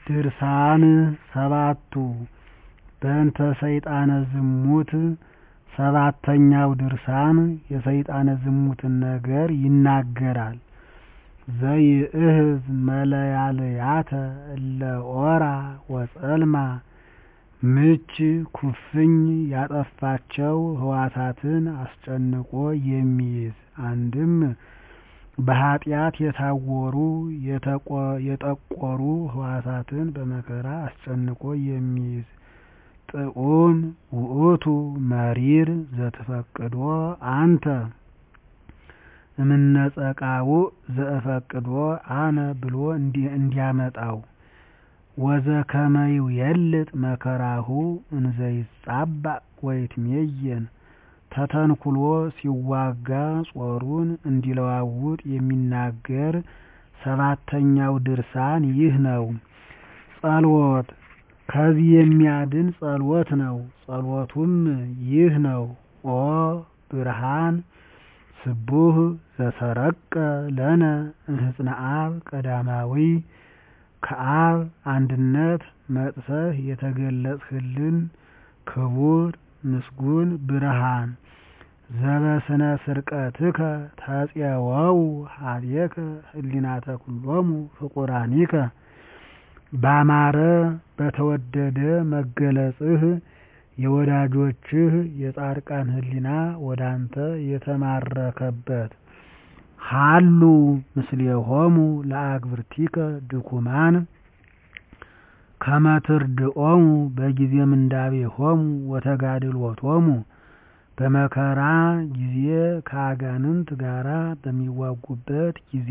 ድርሳን ሰባቱ በእንተ ሰይጣነ ዝሙት ሰባተኛው ድርሳን የሰይጣነ ዝሙትን ነገር ይናገራል። ዘይእህዝ መለያልያተ እለ ኦራ ወጸልማ ምች ኩፍኝ ያጠፋቸው ሕዋሳትን አስጨንቆ የሚይዝ አንድም በኃጢአት የታወሩ የጠቆሩ ሕዋሳትን በመከራ አስጨንቆ የሚይዝ ጥዑም ውእቱ መሪር ዘትፈቅዶ አንተ እምነጸቃውዕ ዘእፈቅዶ አነ ብሎ እንዲያመጣው ወዘከመ ይዌልጥ መከራሁ እንዘይጻባእ ወይትሜየን ተተንኩሎ ሲዋጋ ጾሩን እንዲለዋውጥ የሚናገር ሰባተኛው ድርሳን ይህ ነው። ጸሎት ከዚህ የሚያድን ጸሎት ነው። ጸሎቱም ይህ ነው። ኦ ብርሃን ስቡህ ዘሰረቀ ለነ እምሕፅነ አብ ቀዳማዊ ከአብ አንድነት መጥተህ የተገለጽህልን ክቡር ምስጉን ብርሃን ዘበስነ ስርቀትከ ተፄወው ኀቤከ ህሊናተ ኩሎሙ ፍቁራኒከ ባማረ በተወደደ መገለጽህ የወዳጆችህ የጻድቃን ህሊና ወዳንተ የተማረከበት ሀሉ ምስሌሆሙ ለአግብርቲከ ድኩማን ከመ ትርድኦሙ በጊዜ ምንዳቤሆሙ ወተጋድሎቶሙ በመከራ ጊዜ ከአጋንንት ጋራ በሚዋጉበት ጊዜ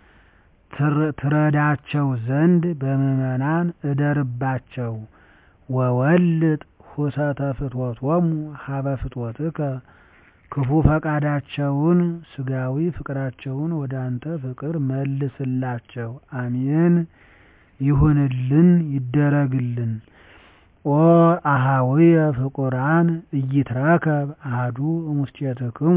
ትረዳቸው ዘንድ በምዕመናን እደርባቸው። ወወልጥ ሁሰተ ፍትወቶሙ ሀበ ፍትወትከ ክፉ ፈቃዳቸውን ስጋዊ ፍቅራቸውን ወደ አንተ ፍቅር መልስላቸው። አሜን ይሁንልን ይደረግልን። ኦ አሃውየ ፍቁራን ኢይትረከብ አሐዱ እሙስቴትክሙ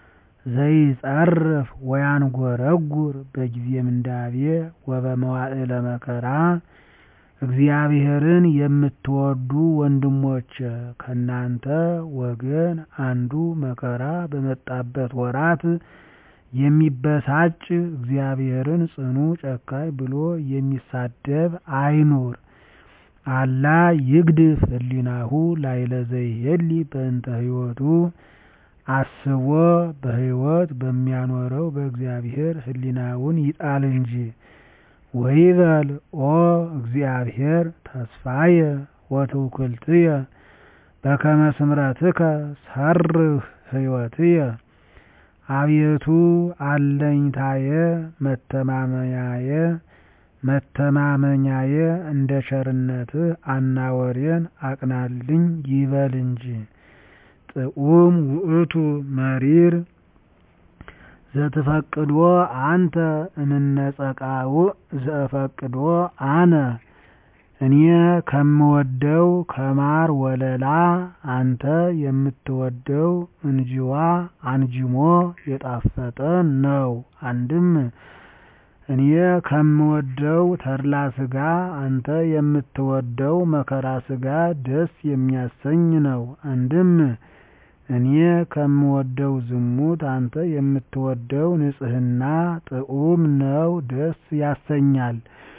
ዘይጸርፍ ወያንጐረጕር በጊዜ ምንዳቤ ወበመዋዕለ መከራ እግዚአብሔርን የምትወዱ ወንድሞች ከእናንተ ወገን አንዱ መከራ በመጣበት ወራት የሚበሳጭ እግዚአብሔርን ጽኑ ጨካኝ ብሎ የሚሳደብ አይኑር። አላ ይግድፍ ህሊናሁ ላዕለ ዘይሄሊ በእንተ ሕይወቱ አስቦ በሕይወት በሚያኖረው በእግዚአብሔር ህሊናውን ይጣል እንጂ። ወይበል ኦ እግዚአብሔር ተስፋየ ወትውክልትየ በከመ ስምረትከ ሰርህ ሕይወትየ። አቤቱ አለኝታየ መተማመኛየ መተማመኛየ እንደ ቸርነትህ አናወሬን አቅናልኝ ይበል እንጂ። ጥዑም ውእቱ መሪር ዘትፈቅዶ አንተ እምነጸቃውዕ ዘእፈቅዶ አነ እኔ ከምወደው ከማር ወለላ አንተ የምትወደው እንጅዋ አንጅሞ የጣፈጠ ነው። አንድም እኔ ከምወደው ተድላ ስጋ አንተ የምትወደው መከራ ስጋ ደስ የሚያሰኝ ነው። አንድም እኔ ከምወደው ዝሙት አንተ የምትወደው ንጽሕና ጥዑም ነው፣ ደስ ያሰኛል።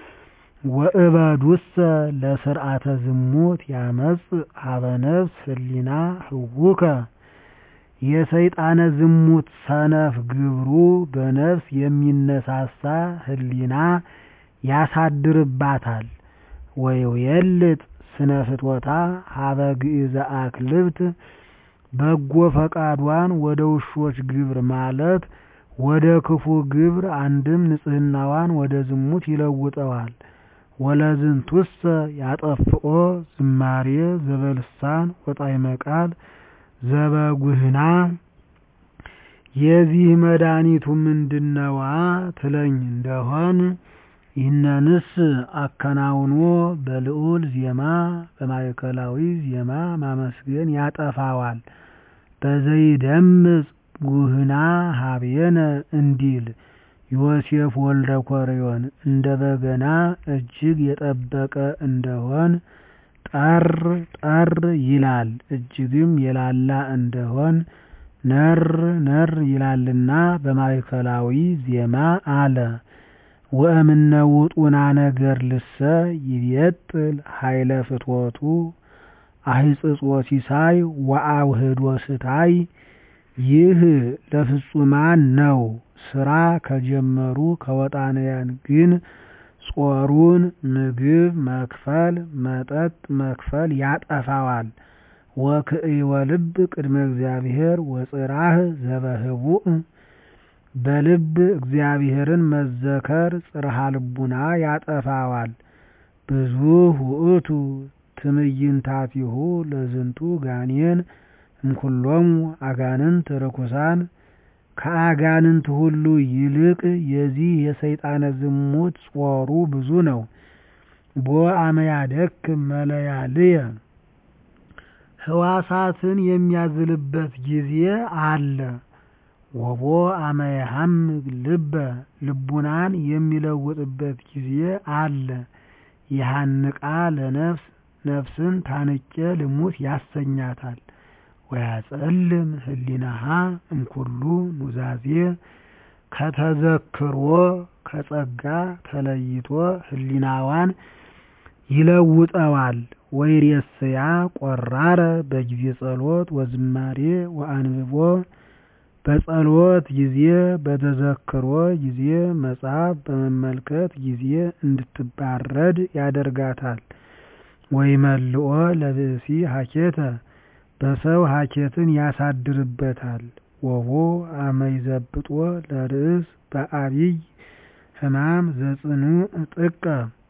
ወእበዱሰ ለስርዓተ ዝሙት ያመጽእ ሀበ ነፍስ ህሊና ህውከ የሰይጣነ ዝሙት ሰነፍ ግብሩ በነፍስ የሚነሳሳ ህሊና ያሳድርባታል። ወይዌልጥ ስነ ፍትወታ ሀበ ግእዘ አክልብት በጎ ፈቃዷን ወደ ውሾች ግብር ማለት ወደ ክፉ ግብር አንድም ንጽሕናዋን ወደ ዝሙት ይለውጠዋል። ወለዝንቱሰ ያጠፍኦ ዝማሬ ዘበልሳን ወጣዕመ ቃል ዘበጉህና የዚህ መድኃኒቱ ምንድነዋ ትለኝ እንደሆን ይህነንስ አከናውኖ በልዑል ዜማ በማዕከላዊ ዜማ ማመስገን ያጠፋዋል። በዘይደምጽ ጉህና ሀቤነ እንዲል ዮሴፍ ወልደ ኮርዮን እንደ በገና እጅግ የጠበቀ እንደሆን ጠር ጠር ይላል እጅግም የላላ እንደሆን ነር ነር ይላልና በማእከላዊ ዜማ አለ። ወእምነ ውጡና ነገር ልሰ ይቤጥል ኃይለ ፍትወቱ አሂጽጾ ሲሳይ ወአውህዶ ስታይ ይህ ለፍጹማን ነው። ስራ ከጀመሩ ከወጣንያን ግን ጾሩን ምግብ መክፈል መጠጥ መክፈል ያጠፋዋል። ወክእወ ልብ ቅድመ እግዚአብሔር ወጽራህ ዘበህቡእ በልብ እግዚአብሔርን መዘከር ጽርሃ ልቡና ያጠፋዋል። ብዙ ውእቱ ትምይንታቲሁ ለዝንቱ ጋኔን እምኩሎሙ አጋንንት ርኩሳን ከአጋንንት ሁሉ ይልቅ የዚህ የሰይጣነ ዝሙት ጾሩ ብዙ ነው። ቦ አመያደክም መለያልየ ህዋሳትን የሚያዝልበት ጊዜ አለ። ወቦ አመያሐምግ ልበ ልቡናን የሚለውጥበት ጊዜ አለ። ይሃንቃ ለነፍስ ነፍስን ታንቄ ልሙት ያሰኛታል። ወያጸልም ህሊናሃ እምኩሉ ኑዛዜ ከተዘክሮ ከጸጋ ተለይቶ ህሊናዋን ይለውጠዋል። ወይሬስያ ቆራረ በጊዜ ጸሎት ወዝማሬ ወአንብቦ በጸሎት ጊዜ በተዘክሮ ጊዜ መጽሐፍ በመመልከት ጊዜ እንድትባረድ ያደርጋታል። ወይመልኦ ለብእሲ ሀኬተ በሰው ሀኬትን ያሳድርበታል። ወቦ አመይዘብጦ ለርእስ በአብይ ህማም ዘጽኑ ጥቀ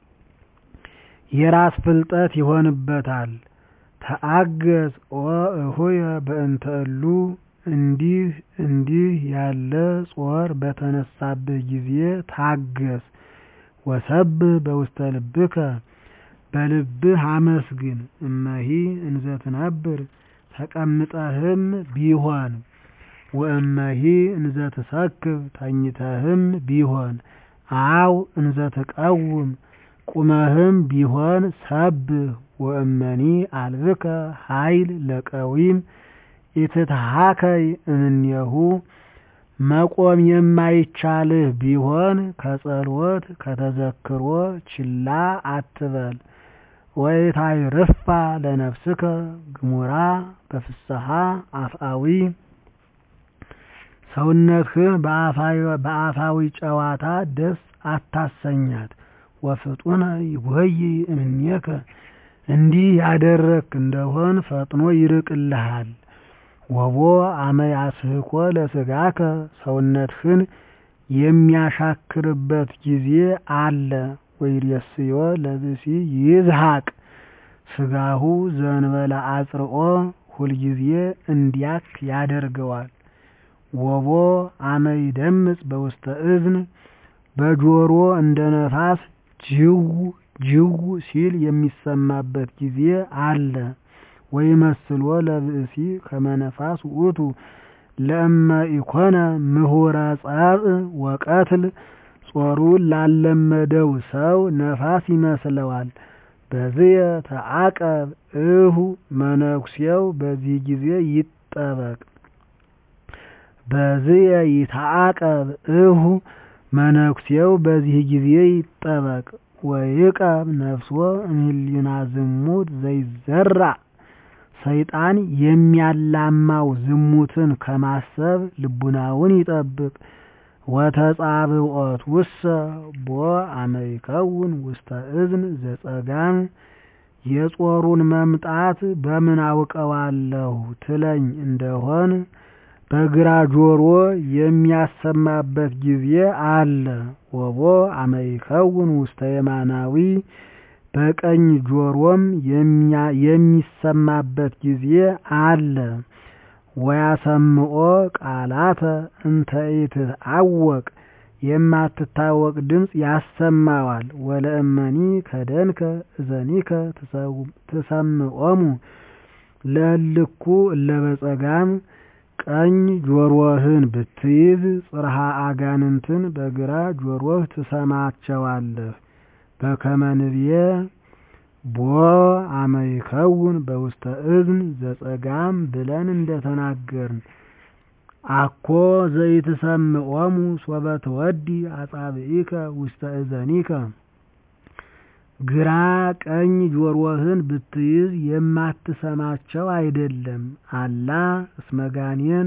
የራስ ፍልጠት ይሆንበታል። ተአገዝ ኦ እሁየ በእንተ እሉ እንዲህ እንዲህ ያለ ጾር በተነሳብህ ጊዜ ታገስ። ወሰብህ በውስተ ልብከ በልብህ አመስግን። እመሂ እንዘ ትነብር ተቀምጠህም ቢሆን ወእመሂ እንዘ ትሰክብ ተኝተህም ቢሆን አው እንዘ ትቀውም ቁመህም ቢሆን ሰብህ። ወእመኒ አልብከ ኃይል ለቀዊም ኢትትሃከይ እምኔሁ መቆም የማይቻልህ ቢሆን ከጸሎት ከተዘክሮ ችላ አትበል። ወይታይርፋ ለነፍስከ ግሙራ በፍስሐ አፍአዊ ሰውነትህን በአፋዊ ጨዋታ ደስ አታሰኛት። ወፍጡነ ይጎይ እምኔከ እንዲህ ያደረክ እንደሆን ፈጥኖ ይርቅልሃል። ወቦ አመያስህኮ ለስጋከ ሰውነትህን የሚያሻክርበት ጊዜ አለ። ወይሬስዮ ለብሲ ይዝሃቅ ስጋሁ ዘንበለ አጽርኦ ሁልጊዜ እንዲያክ ያደርገዋል። ወቦ አመይደምጽ በውስተ እዝን በጆሮ እንደ ነፋስ ጅው ጅው ሲል የሚሰማበት ጊዜ አለ። ወይመስሎ ለብእሲ ከመነፋስ ውእቱ ለእመ ኢኮነ ምሁረ ጸብእ ወቀትል ጾሩን ላለመደው ሰው ነፋስ ይመስለዋል። በዝየ ተዓቀብ እሁ መነኩሴው በዚህ ጊዜ ይጠበቅ። በዝየ ይተዓቀብ እሁ መነኩሴው በዚህ ጊዜ ይጠበቅ። ወይቀብ ነፍሶ እምኅሊና ዝሙት ዘይዘራእ ሰይጣን የሚያላማው ዝሙትን ከማሰብ ልቡናውን ይጠብቅ። ወተጻብዖት ውሰ ቦ አመይከውን ውስተ እዝን ዘጸጋም የጾሩን መምጣት በምን አውቀዋለሁ ትለኝ እንደሆን በግራ ጆሮ የሚያሰማበት ጊዜ አለ። ወቦ አመይከውን ውስተ የማናዊ በቀኝ ጆሮም የሚሰማበት ጊዜ አለ። ወያሰምዖ ቃላተ እንተ ኢትትዐወቅ የማትታወቅ ድምፅ ያሰማዋል። ወለእመኒ ከደንከ እዘኒከ ትሰምዖሙ ለእልኩ እለ በጸጋም ቀኝ ጆሮህን ብትይዝ ጽርሐ አጋንንትን በግራ ጆሮህ ትሰማቸዋለህ። በከመ ንብየ ቦ አመ ይከውን በውስተ እዝን ዘጸጋም ብለን እንደተናገርን አኮ ዘይትሰምዖሙ ሶበ ትወዲ አጻብዒከ ውስተ እዘኒከ ግራ ቀኝ ጆሮህን ብትይዝ የማትሰማቸው አይደለም። አላ እስመጋኔን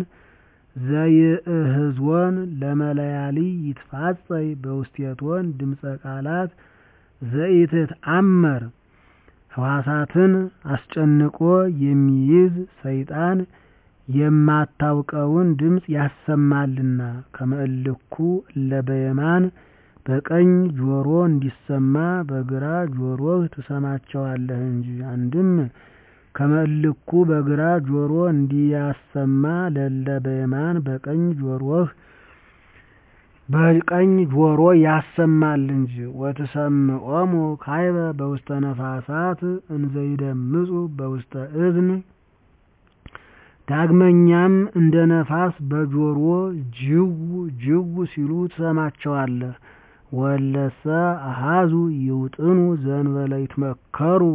ዘይእህዝወን ለመለያሊ ይትፋጸይ በውስቴቶን ድምፀ ቃላት ዘኢትትአመር ሕዋሳትን አስጨንቆ የሚይዝ ሰይጣን የማታውቀውን ድምፅ ያሰማልና ከመእልኩ እለበየማን በቀኝ ጆሮ እንዲሰማ በግራ ጆሮህ ትሰማቸዋለህ እንጂ። አንድም ከመእልኩ በግራ ጆሮ እንዲያሰማ ለለ በየማን በቀኝ ጆሮህ በቀኝ ጆሮ ያሰማል እንጂ። ወትሰምዖሙ ካይበ በውስተ ነፋሳት እንዘይደምጹ በውስተ እዝን ዳግመኛም እንደ ነፋስ በጆሮ ጅው ጅው ሲሉ ትሰማቸዋለህ። ወለሰ አሃዙ ይውጥኑ ዘንበለ ይትመከሩ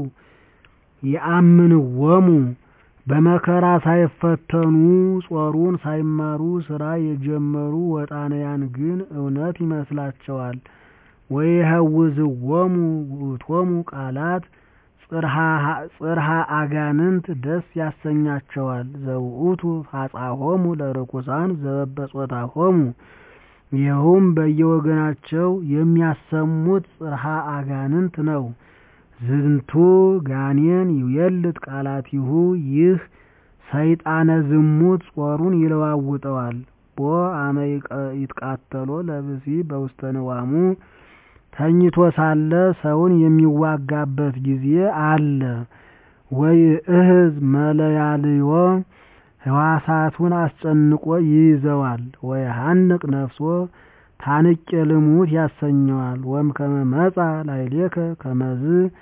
የአምንወሙ በመከራ ሳይፈተኑ ጾሩን ሳይማሩ ስራ የጀመሩ ወጣንያን ግን እውነት ይመስላቸዋል። ወይሀውዝዎሙ ውእቶሙ ቃላት ጽርሐ አጋንንት ደስ ያሰኛቸዋል። ዘውእቱ ፋጻሆሙ ለርኩሳን ዘበበጾታሆሙ ይኸውም በየወገናቸው የሚያሰሙት ጽርሐ አጋንንት ነው። ዝንቱ ጋኔን ይዌልጥ ቃላቲሁ ይህ ሰይጣነ ዝሙት ጾሩን ይለዋውጠዋል። ቦ አመ ይትቃተሎ ለብሲ በውስተ ንዋሙ ተኝቶ ሳለ ሰውን የሚዋጋበት ጊዜ አለ። ወይ እህዝ መለያልዮ ሕዋሳቱን አስጨንቆ ይይዘዋል። ወይ ሀንቅ ነፍሶ ታንቄ ልሙት ያሰኘዋል። ወም ከመ መጻ ላዕሌከ ከመዝ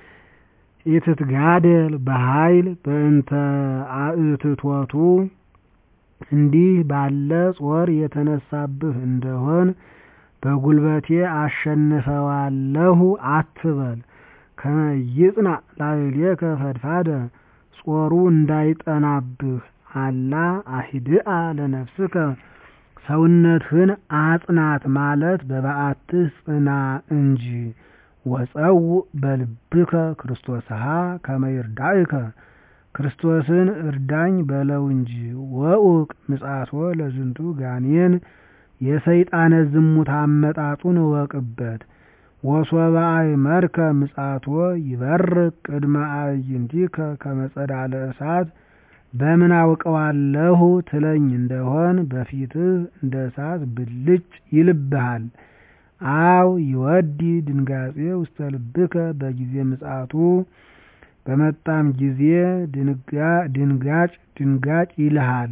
ኢትትጋደል በኃይል በእንተ አእትቶቱ እንዲህ ባለ ጾር የተነሳብህ እንደሆን በጉልበቴ አሸንፈዋለሁ አትበል። ከመ ይጽናዕ ላዕሌከ ፈድፋደ ጾሩ እንዳይጠናብህ አላ አሂድአ ለነፍስከ ሰውነትህን አጽናት ማለት በበዓትህ ጽና እንጂ። ወጸውእ በልብከ ክርስቶስሃ ከመ ይርዳእከ ክርስቶስን እርዳኝ በለው እንጂ። ወኡቅ ምጽአቶ ለዝንቱ ጋኔን የሰይጣነ ዝሙት አመጣጡን እወቅበት። ወሶበ አእመርከ ምጽአቶ ይበርቅ ቅድመ አዕይንቲከ ከመ ጸዳለ እሳት በምን አውቀዋለሁ ትለኝ እንደሆን በፊትህ እንደ እሳት ብልጭ ይልብሃል። አው ይወዲ ድንጋጼ ውስተ ልብከ በጊዜ ምጽአቱ በመጣም ጊዜ ድንጋጭ ድንጋጭ ይልሃል።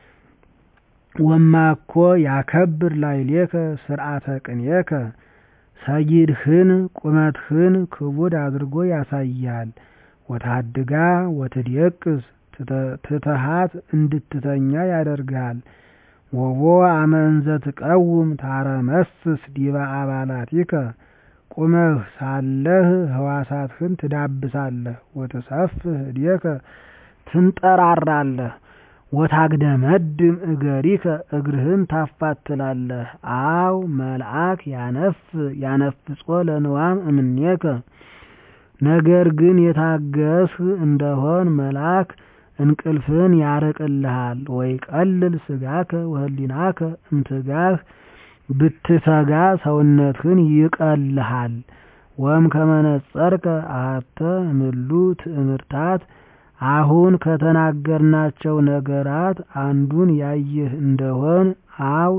ወማኮ ያከብር ላዕሌከ ስርዓተ ቅኔከ ሰጊድህን ቁመትህን ክቡድ አድርጎ ያሳያል። ወታድጋ ወትድየቅስ ትተሃት እንድትተኛ ያደርግሃል። ወቦ አመ እንዘ ትቀውም ታረመስስ ዲበ አባላቲከ ቁመህ ሳለህ ሕዋሳትህን ትዳብሳለህ። ወትሰፍህ እዴከ ትንጠራራለህ። ወታግደመድም እገሪከ እግርህን ታፋትላለህ። አው መልአክ ያነፍ ያነፍጾ ለንዋም እምኔከ ነገር ግን የታገስህ እንደሆን መልአክ እንቅልፍን ያርቅልሃል። ወይ ቀልል ስጋከ ወህሊናከ እምትጋህ ብትተጋ ሰውነትህን ይቀልሃል። ወም ከመነጸርከ አሐተ እምሉ ትእምርታት አሁን ከተናገርናቸው ነገራት አንዱን ያየህ እንደሆን አው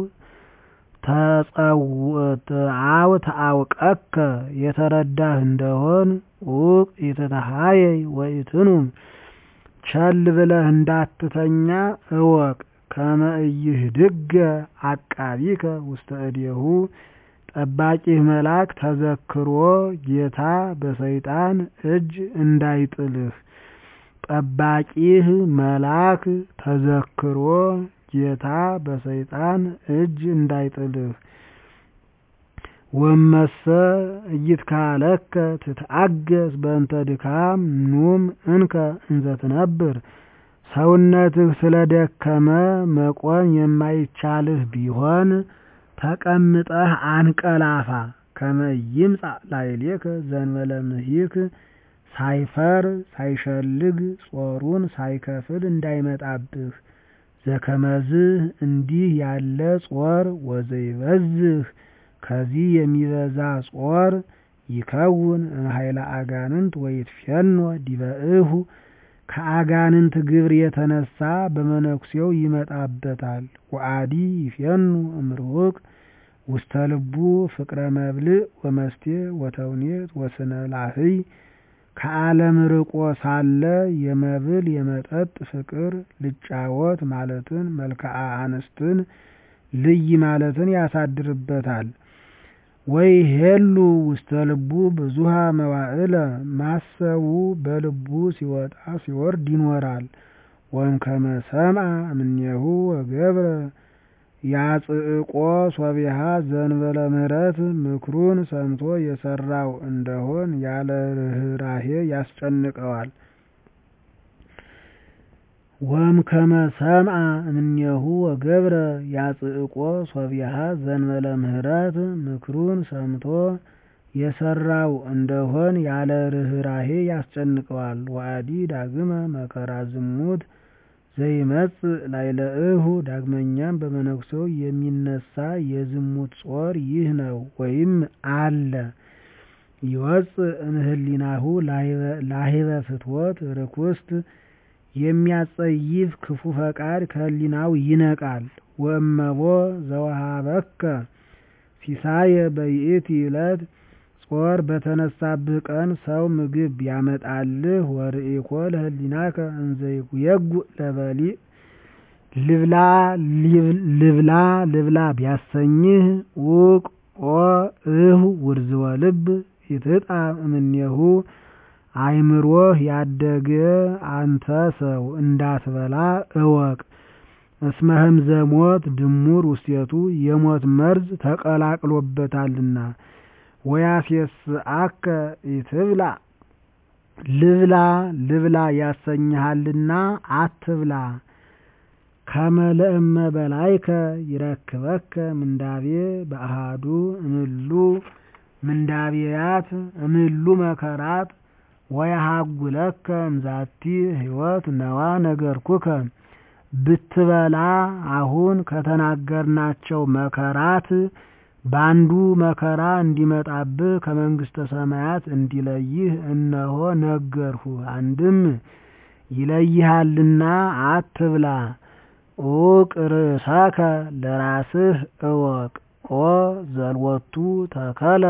አው ተአውቀከ የተረዳህ እንደሆን ኡቅ ኢትተሃየይ ወኢትኑም ቸል ብለህ እንዳትተኛ እወቅ። ከመ ኢይህድገ አቃቢከ ውስተ እዴሁ ጠባቂህ መልአክ ተዘክሮ ጌታ በሰይጣን እጅ እንዳይጥልህ። ጠባቂህ መልአክ ተዘክሮ ጌታ በሰይጣን እጅ እንዳይጥልህ። ወመሰ ኢይትካለከ ትትአገስ በእንተ ድካም ኑም እንከ እንዘ ትነብር ሰውነትህ ስለደከመ መቆም የማይቻልህ ቢሆን ተቀምጠህ አንቀላፋ። ከመ ይምጻእ ላዕሌከ ዘእንበለ ምሂክ ሳይፈር ሳይሸልግ ጾሩን ሳይከፍል እንዳይመጣብህ። ዘከመዝህ እንዲህ ያለ ጾር ወዘይበዝህ ከዚህ የሚበዛ ጾር ይከውን እምኃይለ አጋንንት ወይትፌኖ ዲበ እሁ ከአጋንንት ግብር የተነሳ በመነኩሴው ይመጣበታል። ወአዲ ይፌኑ እምርሁቅ ውስተ ልቡ ፍቅረ መብልዕ ወመስቴ ወተውኔት ወስነ ላህይ ከዓለም ርቆ ሳለ የመብል የመጠጥ ፍቅር ልጫወት ማለትን መልክዓ አንስትን ልይ ማለትን ያሳድርበታል። ወይ ሄሉ ውስተ ልቡ ብዙሃ መዋዕለ ማሰቡ በልቡ ሲወጣ ሲወርድ ይኖራል። ወእምከመ ሰምዐ እምኔሁ ወገብረ ያጽእቆ ሶቢሃ ዘእንበለ ምሕረት ምክሩን ሰምቶ የሰራው እንደሆን ያለ ርኅራኄ ያስጨንቀዋል። ወእምከመ ሰምዐ እምኔሁ ወገብረ ያጽእቆ ሶቢሃ ዘእንበለ ምሕረት ምክሩን ሰምቶ የሰራው እንደሆን ያለ ርኅራኄ ያስጨንቀዋል። ወአዲ ዳግመ መከራ ዝሙት ዘይመጽእ ላዕለ እሁ ዳግመኛም በመነኩሴው የሚነሳ የዝሙት ጾር ይህ ነው ወይም አለ። ይወፅእ እምህሊናሁ ላህበ ፍትወት ርኩስት የሚያጸይፍ ክፉ ፈቃድ ከህሊናው ይነቃል። ወእመቦ ዘወሃበከ ሲሳየ በይእቲ ዕለት ጾር በተነሳብህ ቀን ሰው ምግብ ቢያመጣልህ ወርኢኮ ለህሊናከ እንዘ ይጉየጉእ ለበሊዕ ልብላ ልብላ ቢያሰኝህ ውቅ ኦ እሁ ውርዝወ ልብ ይትጣም እምኔሁ አእምሮህ ያደገ አንተ ሰው እንዳትበላ እወቅ። እስመ ህምዘ ሞት ድሙር ውስቴቱ የሞት መርዝ ተቀላቅሎበታልና። ወያሴስአከ ኢትብላ ልብላ ልብላ ያሰኝሃልና አትብላ። ከመ ለእመ በላይከ ይረክበከ ምንዳቤ በአሃዱ እምሉ ምንዳቤያት እምሉ መከራት ወያሃጉለከ እምዛቲ ህይወት ነዋ ነገርኩከ ብትበላ አሁን ከተናገርናቸው መከራት በአንዱ መከራ እንዲመጣብህ ከመንግሥተ ሰማያት እንዲለይህ እነሆ ነገርሁህ። አንድም ይለይሃልና አትብላ። ዑቅ ርእሰከ ለራስህ እወቅ። ኦ ዘልወቱ ተከለ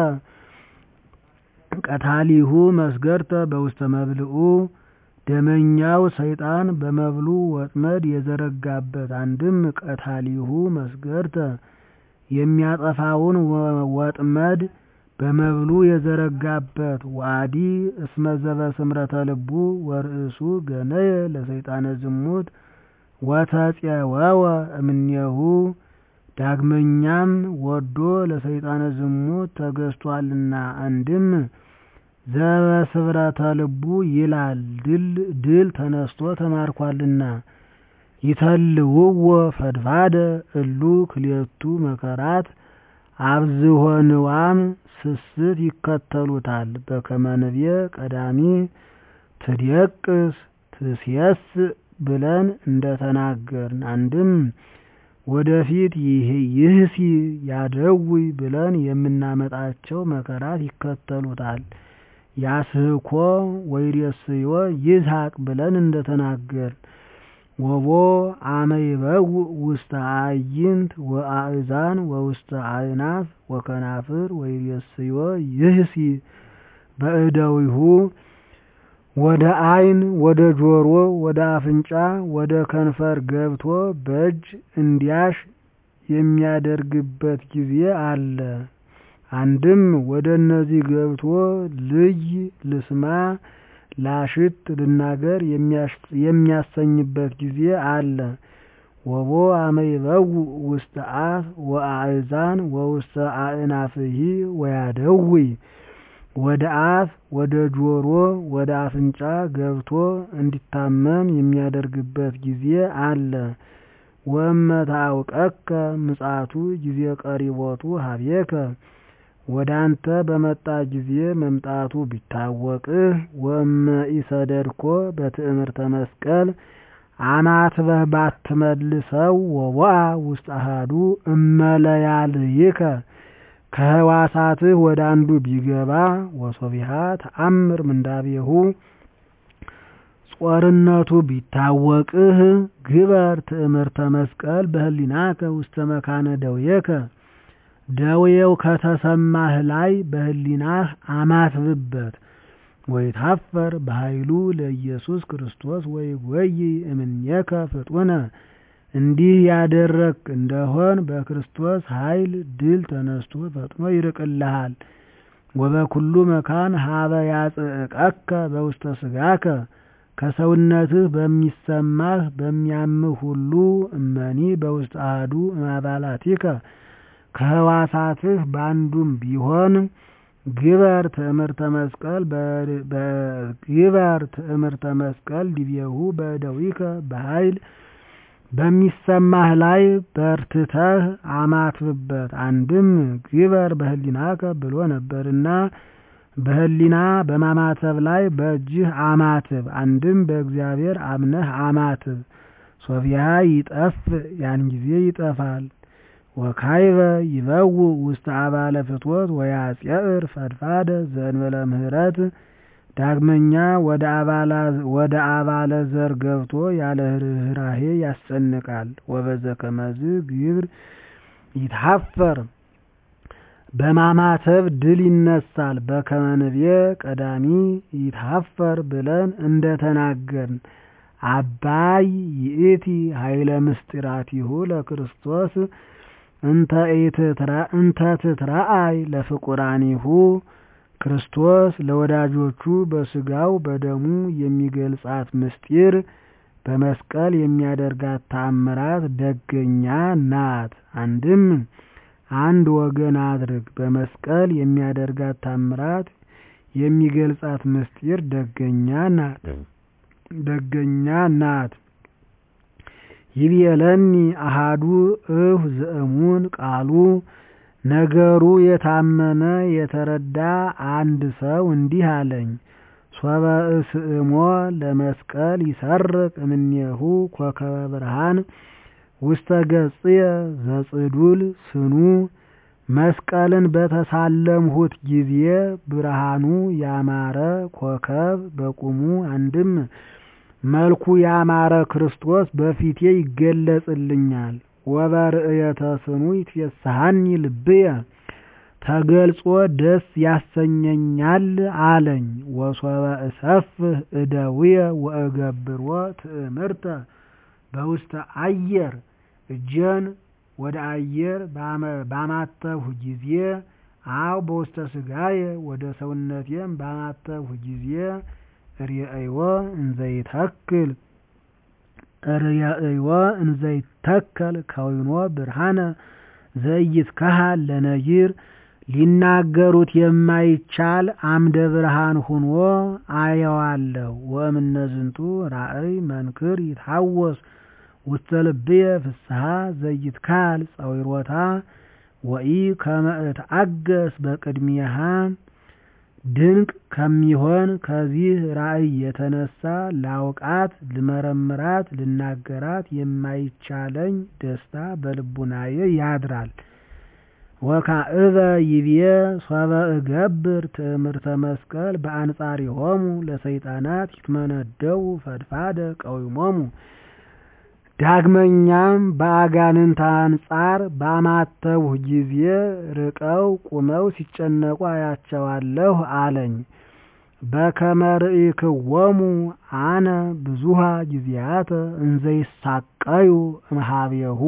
ቀታሊሁ መስገርተ በውስተ መብልኡ ደመኛው ሰይጣን በመብሉ ወጥመድ የዘረጋበት አንድም ቀታሊሁ መስገርተ የሚያጠፋውን ወጥመድ በመብሉ የዘረጋበት ዋዲ እስመ ዘበስምረተ ልቡ ወርእሱ ገነየ ለሰይጣነ ዝሙት ወተፄወወ እምኔሁ ዳግመኛም ወዶ ለሰይጣነ ዝሙት ተገዝቷልና አንድም ዘበስብረተ ልቡ ይላል ድል ተነስቶ ተማርኳልና። ይተልውዎ ፈድፋደ እሉ ክልኤቱ መከራት አብዝሆ ንዋም ስስት ይከተሉታል። በከመ ንቤ ቀዳሚ ትዴቅስ ትሴስእ ብለን እንደተናገርን አንድም ወደፊት ይህሲ ያደውይ ብለን የምናመጣቸው መከራት ይከተሉታል። ያስህኮ ወይሬስዮ ይዝሐቅ ብለን እንደተናገርን ወቦ አመ ይበውእ ውስተ አዕይንት ወአእዛን ወውስተ አእናፍ ወከናፍር ወይሬስዮ ይህሲ በእደዊሁ ወደ ዓይን ወደ ጆሮ ወደ አፍንጫ ወደ ከንፈር ገብቶ በእጅ እንዲያሽ የሚያደርግበት ጊዜ አለ። አንድም ወደ እነዚህ ገብቶ ልይ ልስማ ላሽት ልናገር የሚያሰኝበት ጊዜ አለ። ወቦ አመ ይበውእ ውስተ አፍ ወአእዛን ወውስተ አእናፍሂ ወያደዊ ወደ አፍ ወደ ጆሮ ወደ አፍንጫ ገብቶ እንዲታመም የሚያደርግበት ጊዜ አለ። ወእመ ታውቀከ ምጽአቱ ጊዜ ቀሪቦቱ ሀቤከ ወደ አንተ በመጣ ጊዜ መምጣቱ ቢታወቅህ ወእመ ኢሰደድኮ በትእምርተ መስቀል አማትበህ ባትመልሰው ወቦአ ውስተ አሐዱ እመለያልይከ ከህዋሳትህ ወደ አንዱ ቢገባ ወሶቢሃ ተአምር ምንዳቤሁ ጾርነቱ ቢታወቅህ ግበር ትእምርተ መስቀል በህሊናከ ውስተ መካነ ደውየከ ደዌው ከተሰማህ ላይ በህሊናህ አማትብበት። ወይታፈር በኃይሉ ለኢየሱስ ክርስቶስ ወይጎይ እምኔከ ፍጡነ እንዲህ ያደረግክ እንደሆን በክርስቶስ ኃይል ድል ተነስቶ ፈጥኖ ይርቅልሃል። ወበኩሉ መካን ሀበ ያጽእቀከ በውስተ ስጋከ ከሰውነትህ በሚሰማህ በሚያምህ ሁሉ እመኒ በውስተ አሐዱ እማባላቲከ ከህዋሳትህ በአንዱም ቢሆን ግበር ትእምርተ መስቀል ግበር ትእምርተ መስቀል ዲቤሁ በእደዊከ በኃይል በሚሰማህ ላይ በርትተህ አማትብበት። አንድም ግበር በህሊናከ ብሎ ነበርና በህሊና በማማተብ ላይ በእጅህ አማትብ። አንድም በእግዚአብሔር አምነህ አማትብ። ሶፊያ ይጠፍ ያን ጊዜ ይጠፋል። ወካይበ ይበውእ ውስተ አባለ ፍትወት ወያጽዕር ፈድፋደ ዘእንበለ ምህረት ዳግመኛ ወደ አባለ ዘር ገብቶ ያለ ርኅራሄ ያስጨንቃል። ወበዘ ከመዝ ግብር ይታፈር በማማተብ ድል ይነሳል። በከመ ንቤ ቀዳሚ ይታፈር ብለን እንደተናገርን አባይ ይእቲ ኃይለ ምስጢራቲሁ ለክርስቶስ እንተ ትትረአይ ለፍቁራኒሁ ክርስቶስ ለወዳጆቹ በስጋው በደሙ የሚገልጻት ምስጢር በመስቀል የሚያደርጋት ተአምራት ደገኛ ናት። አንድም አንድ ወገን አድርግ። በመስቀል የሚያደርጋት ታምራት የሚገልጻት ምስጢር ደገኛ ናት ደገኛ ናት። ይቤለኒ አሃዱ እሁ ዘእሙን ቃሉ ነገሩ የታመነ የተረዳ አንድ ሰው እንዲህ አለኝ። ሶበ እስእሞ ለመስቀል ይሰርቅ እምኔሁ ኮከበ ብርሃን ውስተ ገጽየ ዘጽዱል ስኑ መስቀልን በተሳለምሁት ጊዜ ብርሃኑ ያማረ ኮከብ በቁሙ አንድም መልኩ ያማረ ክርስቶስ በፊቴ ይገለጽልኛል። ወበርእየተ ስኑ ይትፌስሐኒ ልብየ ተገልጾ ደስ ያሰኘኛል አለኝ። ወሶበ እሰፍህ እደውየ ወእገብሮ ትእምርተ በውስተ አየር እጀን ወደ አየር ባማተብሁ ጊዜ አው በውስተ ስጋየ ወደ ሰውነቴም ባማተብሁ ጊዜ ርእይዎ እንዘይተክል ርእይዎ እንዘይተከል ከዊኖ ብርሃነ ዘኢይትከሃል ለነጊር ሊናገሩት የማይቻል አምደ ብርሃን ሁኖ አየዋለሁ። ወእምነዝንቱ ራእይ መንክር ይትሐወስ ውስተ ልብየ ፍስሐ ዘይትካል ጸዊሮታ ወኢ ከመ እትአገስ በቅድሚያሃ ድንቅ ከሚሆን ከዚህ ራእይ የተነሳ ላውቃት፣ ልመረምራት፣ ልናገራት የማይቻለኝ ደስታ በልቡናዬ ያድራል። ወካዕበ ይብዬ ሶበ እገብር ትእምርተ መስቀል በአንጻሪሆሙ ለሰይጣናት ይትመነደው ፈድፋደ ቀዊሞሙ ዳግመኛም በአጋንንት አንጻር ባማተብሁ ጊዜ ርቀው ቁመው ሲጨነቁ አያቸዋለሁ አለኝ። በከመ ርኢክዎሙ አነ ብዙሃ ጊዜያተ እንዘይሳቀዩ እምኀቤሁ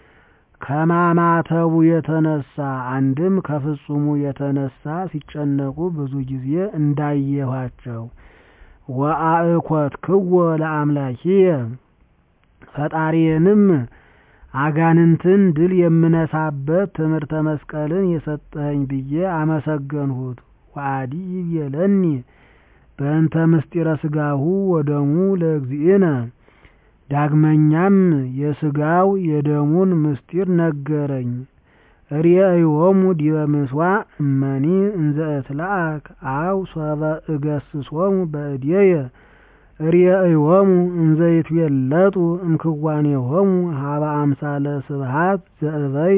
ከማማተቡ የተነሳ አንድም ከፍጹሙ የተነሳ ሲጨነቁ ብዙ ጊዜ እንዳየኋቸው ወአእኮትክዎ ለአምላኪየ ፈጣሪዬንም አጋንንትን ድል የምነሳበት ትምህርተ መስቀልን የሰጠኸኝ ብዬ አመሰገንሁት። ወአዲ ይቤለኒ በእንተ ምስጢረ ሥጋሁ ወደሙ ለእግዚእነ ዳግመኛም የሥጋው የደሙን ምስጢር ነገረኝ። ርእዮሙ ዲበ ምሥዋዕ እመኒ እንዘ እትለአክ አው ሶበ እገስጾሙ በእዴየ ርእዮሙ እንዘ ይትቤለጡ እምክዋኔሆሙ ሀበ አምሳለ ስብሐት ዘእበይ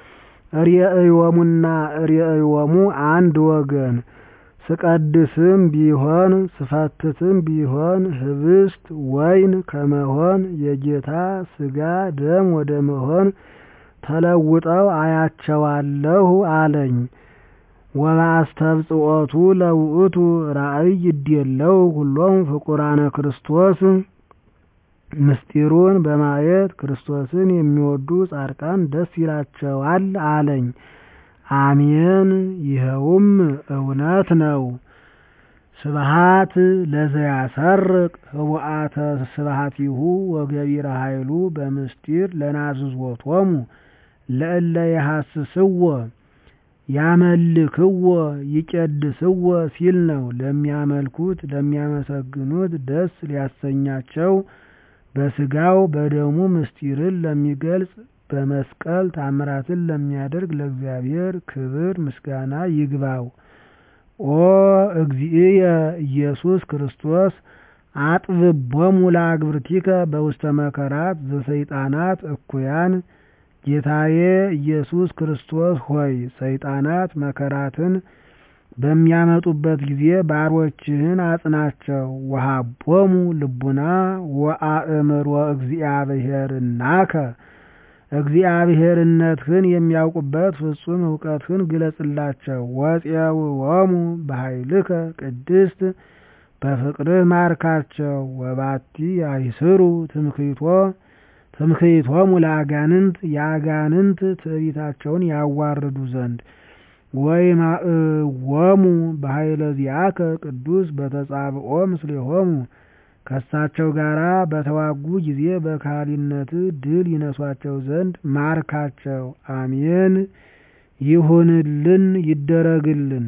ርእዮሙና ርእዮሙ አንድ ወገን ስቀድስም ቢሆን ስፈትትም ቢሆን ህብስት ወይን ከመሆን የጌታ ሥጋ ደም ወደ መሆን ተለውጠው አያቸዋለሁ አለኝ። ወበአስተብጽኦቱ ለውእቱ ራእይ ይዴለው ሁሎም ፍቁራነ ክርስቶስ ምስጢሩን በማየት ክርስቶስን የሚወዱ ጻድቃን ደስ ይላቸዋል አለኝ። አሜን። ይኸውም እውነት ነው። ስብሐት ለዘያሰርቅ ህቡአተ ስብሐቲሁ ወገቢረ ኃይሉ በምስጢር ለናዝዞቶሙ ለእለ የሐስስዎ ያመልክዎ ይቄድስዎ ሲል ነው። ለሚያመልኩት ለሚያመሰግኑት ደስ ሊያሰኛቸው በሥጋው በደሙ ምስጢርን ለሚገልጽ በመስቀል ታምራትን ለሚያደርግ ለእግዚአብሔር ክብር ምስጋና ይግባው። ኦ እግዚእየ ኢየሱስ ክርስቶስ አጥብቦሙ ለአግብርቲከ በውስተ መከራት ዘሰይጣናት እኩያን ጌታዬ ኢየሱስ ክርስቶስ ሆይ ሰይጣናት መከራትን በሚያመጡበት ጊዜ ባሮችህን አጽናቸው። ወሀቦሙ ልቡና ወአእምሮ እግዚአብሔርናከ እግዚአብሔርነትህን የሚያውቁበት ፍጹም እውቀትህን ግለጽላቸው። ወፄውዖሙ በኃይልከ ቅድስት በፍቅርህ ማርካቸው። ወባቲ አይስሩ ትምክህቶ ትምክህቶሙ ለአጋንንት የአጋንንት ትዕቢታቸውን ያዋርዱ ዘንድ ወይማእዎሙ በኃይለ ዚአከ ቅዱስ በተጻብኦ ምስሌሆሙ ከእሳቸው ጋር በተዋጉ ጊዜ በካህሊነት ድል ይነሷቸው ዘንድ ማርካቸው። አሜን። ይሁንልን ይደረግልን።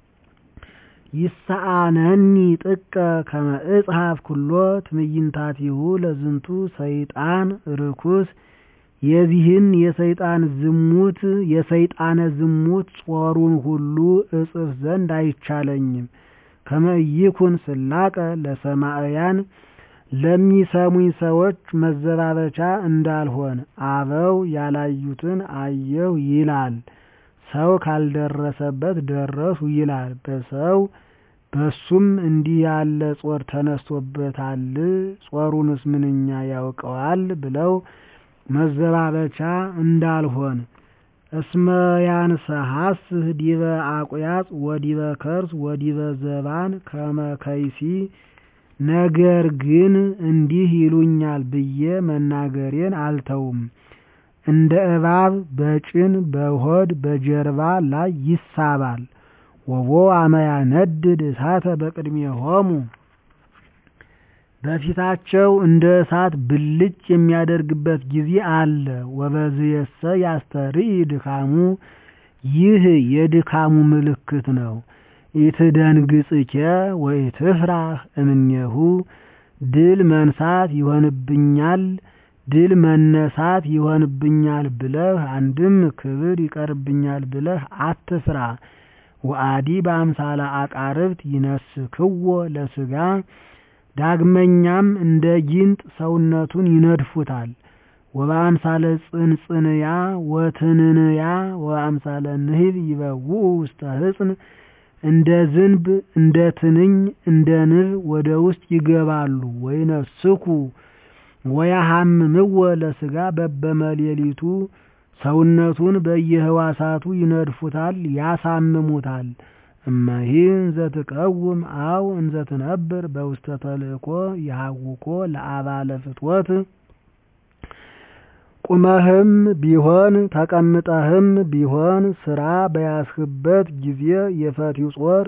ይሰአነኒ ጥቀ ከመ እጽሐፍ ኩሎ ትዕይንታቲሁ ለዝንቱ ሰይጣን ርኩስ የዚህን የሰይጣን ዝሙት የሰይጣነ ዝሙት ጾሩን ሁሉ እጽፍ ዘንድ አይቻለኝም። ከመይኩን ስላቀ ለሰማዕያን ለሚሰሙኝ ሰዎች መዘባበቻ እንዳልሆን አበው ያላዩትን አየሁ ይላል። ሰው ካልደረሰበት ደረሱ ይላል። በሰው በሱም እንዲህ ያለ ጾር ተነስቶበታል፣ ጾሩንስ ምንኛ ያውቀዋል ብለው መዘባበቻ እንዳልሆን እስመ ያንሰሐስህ ዲበ አቁያጽ ወዲበ ከርስ ወዲበ ዘባን ከመ ከይሲ ነገር ግን እንዲህ ይሉኛል ብዬ መናገሬን አልተውም። እንደ እባብ በጭን በሆድ በጀርባ ላይ ይሳባል። ወቦ አመያነድድ እሳተ በቅድሜሆሙ በፊታቸው እንደ እሳት ብልጭ የሚያደርግበት ጊዜ አለ። ወበዝየሰ ያስተርኢ ድካሙ ይህ የድካሙ ምልክት ነው። ኢትደንግጽኬ ወኢትፍራህ እምኔሁ ድል መንሳት ይሆንብኛል ድል መነሳት ይሆንብኛል ብለህ አንድም ክብር ይቀርብኛል ብለህ አትፍራ። ወአዲ በአምሳለ አቃርብት ይነስክዎ ለስጋ ዳግመኛም እንደ ጊንጥ ሰውነቱን ይነድፉታል። ወበአምሳለ ጽንጽንያ ወትንንያ ወበአምሳለ ንህብ ይበውኡ ውስተ ህጽን እንደ ዝንብ እንደ ትንኝ እንደ ንብ ወደ ውስጥ ይገባሉ። ወይነስኩ ወያሃምምዎ ለስጋ በበመሌሊቱ ሰውነቱን በየህዋሳቱ ይነድፉታል፣ ያሳምሙታል። እመሂ እንዘትቀውም አው እንዘትነብር በውስተ ተልእኮ ይሃውኮ ለአባለ ፍትወት ቁመህም ቢሆን ተቀምጠህም ቢሆን ስራ በያስህበት ጊዜ የፈቲው ጾር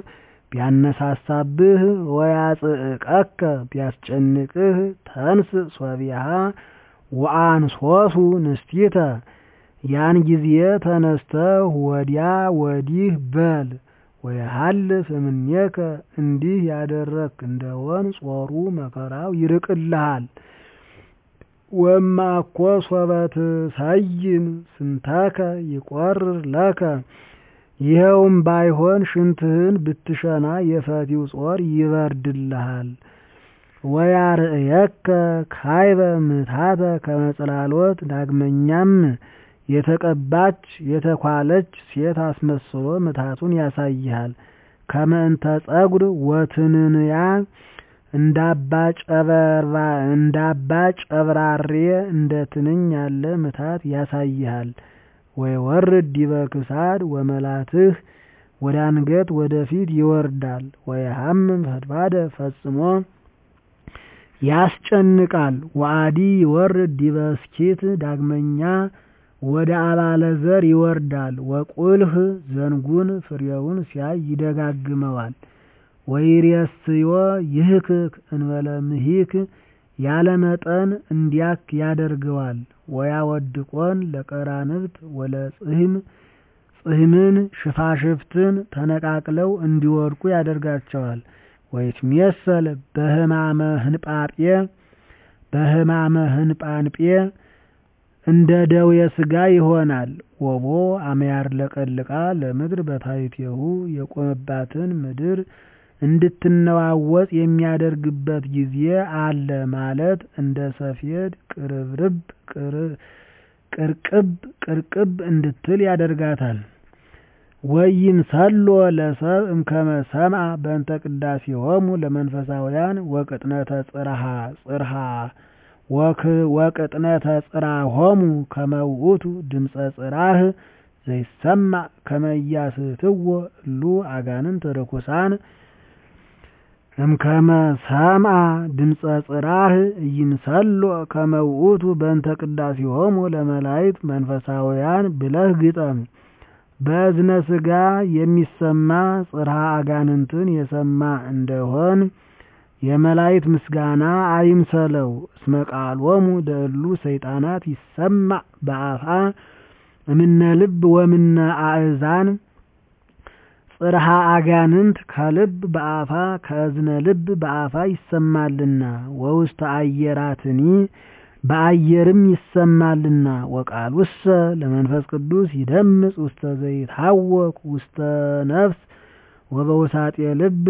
ቢያነሳሳብህ ወያጽእቀከ ቢያስጨንቅህ ተንስ ሶቢሃ ወአንሶሱ ንስቲተ ያን ጊዜ ተነስተህ ወዲያ ወዲህ በል ወየሃልፍ እምኔከ እንዲህ ያደረግክ እንደሆን ጾሩ መከራው ይርቅልሃል። ወእማኮ ሶበ ትሰይም ስንተከ ይቈርር ለከ ይኸውም ባይሆን ሽንትህን ብትሸና የፈቲው ጾር ይበርድልሃል። ወያርእየከ ካይበ ምትሃተ ከመ ጽላሎት ዳግመኛም የተቀባች የተኳለች ሴት አስመስሎ ምትሃቱን ያሳይሃል። ከመ እንተ ጸጉር ወትንንያ እንዳባ ጨብራሬ እንደ ትንኝ ያለ ምትሃት ያሳይሃል። ወይወርድ ዲበ ክሳድ ወመላትህ ወደ አንገት ወደ ፊት ይወርዳል። ወየሐምም ፈድፋደ ፈጽሞ ያስጨንቃል። ወአዲ ይወርድ ዲበ እስኪት ዳግመኛ ወደ አባለ ዘር ይወርዳል። ወቁልህ ዘንጉን ፍሬውን ሲያይ ይደጋግመዋል። ወይሬስዮ ይህክክ እንበለ ምሂክ ያለ መጠን እንዲያክ ያደርገዋል። ወያወድቆን ለቀራንብት ወለጽህም ጽህምን ሽፋሽፍትን ተነቃቅለው እንዲወድቁ ያደርጋቸዋል። ወይትሜሰል በህማመ ህንጳጴ በህማመ ህንጳንጴ እንደ ደዌ ሥጋ ይሆናል። ወቦ አመያር ለቀልቃ ለምድር በታሕቲሁ የቆመባትን ምድር እንድትነዋወጥ የሚያደርግበት ጊዜ አለ ማለት እንደ ሰፌድ ቅርብርብ ቅርቅብ ቅርቅብ እንድትል ያደርጋታል። ወይምሰሎ ለሰብ እምከመ ሰምዐ በእንተ ቅዳሴሆሙ ለመንፈሳውያን ወቅጥነተ ጽርሐ ጽርሐ ወቅጥነተ ጽርሖሙ ከመ ውእቱ ድምፀ ጽራህ ዘይሰማዕ ከመ ኢያስትዎ እሉ አጋንንት ርኩሳን እምከመ ሰምዐ ድምፀ ጽራህ ኢይምሰሎ ከመ ውእቱ በእንተ ቅዳሴሆሙ ለመላእክት መንፈሳውያን ብለህ ግጠም። በእዝነ ሥጋ የሚሰማ ጽርሐ አጋንንትን የሰማ እንደሆን የመላእክት ምስጋና አይምሰለው። እስመ ቃሎሙ ለእሉ ሰይጣናት ይሰማዕ በአፋ እምነ ልብ ወምነ አእዛን ጽርሐ አጋንንት ከልብ በአፋ ከእዝነ ልብ በአፋ ይሰማልና ወውስተ አየራትኒ በአየርም ይሰማልና። ወቃሉሰ ለመንፈስ ቅዱስ ይደምጽ ውስተ ዘይትሐወክ ውስተ ነፍስ ወበውሳጤ ልብ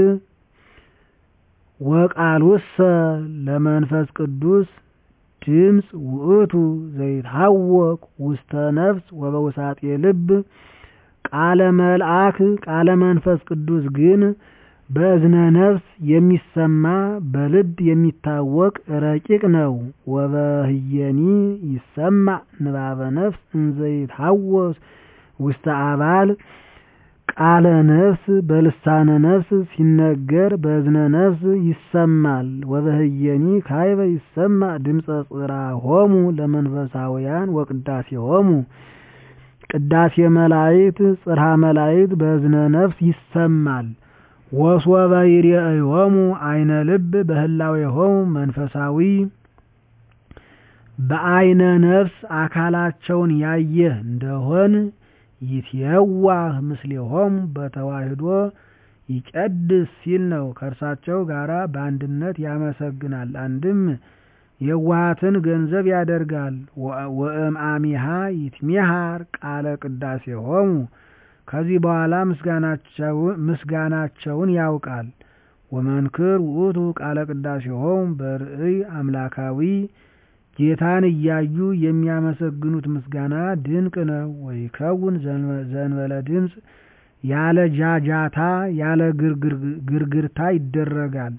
ወቃሉሰ ለመንፈስ ቅዱስ ድምፅ ውእቱ ዘይትሐወክ ውስተ ነፍስ ወበውሳጤ ልብ ቃለ መልአክ ቃለ መንፈስ ቅዱስ ግን በእዝነ ነፍስ የሚሰማ በልብ የሚታወቅ ረቂቅ ነው። ወበህየኒ ይሰማዕ ንባበ ነፍስ እንዘይትሐወስ ውስተ አባል ቃለ ነፍስ በልሳነ ነፍስ ሲነገር በእዝነ ነፍስ ይሰማል። ወበህየኒ ካይበ ይሰማዕ ድምፀ ጽርሖሙ ለመንፈሳውያን ወቅዳሴሆሙ ቅዳሴ መላእክት ጽርሐ መላእክት በእዝነ ነፍስ ይሰማል። ወሶበ ይሬእዮሙ አይነ ልብ በህላዌሆሙ መንፈሳዊ በአይነ ነፍስ አካላቸውን ያየህ እንደሆን ይትየዋህ ምስሌሆሙ በተዋህዶ ይቀድስ ሲል ነው። ከእርሳቸው ጋራ በአንድነት ያመሰግናል። አንድም የዋሃትን ገንዘብ ያደርጋል። ወእምአሚሃ ይትሜሃር ቃለ ቅዳሴሆሙ ከዚህ በኋላ ምስጋናቸውን ያውቃል። ወመንክር ውእቱ ቃለ ቅዳሴሆሙ በርእይ አምላካዊ ጌታን እያዩ የሚያመሰግኑት ምስጋና ድንቅ ነው። ወይከውን ዘንበለ ድምፅ ያለ ጃጃታ ያለ ግርግርታ ይደረጋል።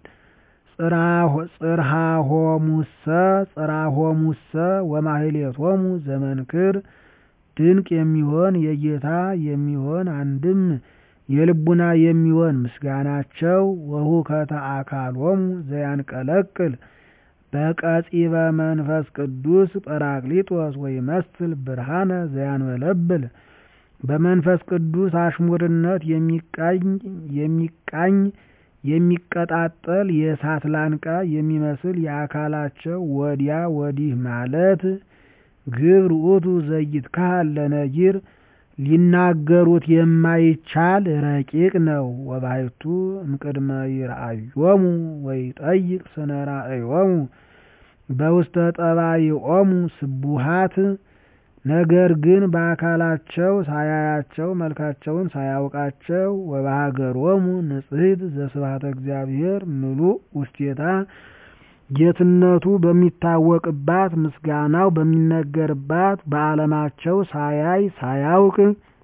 ጽርሐሆሙሰ ጽርሐሆሙሰ ወማህሌቶሙ ዘመንክር ድንቅ የሚሆን የጌታ የሚሆን አንድም የልቡና የሚሆን ምስጋናቸው ወሁከተ አካሎሙ ዘያንቀለቅል በቀጺበ መንፈስ ቅዱስ ጰራቅሊጦስ ወይመስል ብርሃነ ዘያንበለብል በመንፈስ ቅዱስ አሽሙርነት የሚቃኝ የሚቀጣጠል የእሳት ላንቃ የሚመስል የአካላቸው ወዲያ ወዲህ ማለት ግብር ውእቱ ዘይትካሃል ለነጊር ሊናገሩት የማይቻል ረቂቅ ነው። ወባሕቱ እምቅድመ ይርአዮሙ ወይጠይቅ ስነ ራእዮሙ በውስተ ጠባይኦሙ ስቡሃት ነገር ግን በአካላቸው ሳያያቸው መልካቸውን ሳያውቃቸው ወበሀገሮሙ ንጽሕት ዘስብሐተ እግዚአብሔር ምሉእ ውስቴታ ጌትነቱ በሚታወቅባት ምስጋናው በሚነገርባት በዓለማቸው ሳያይ ሳያውቅ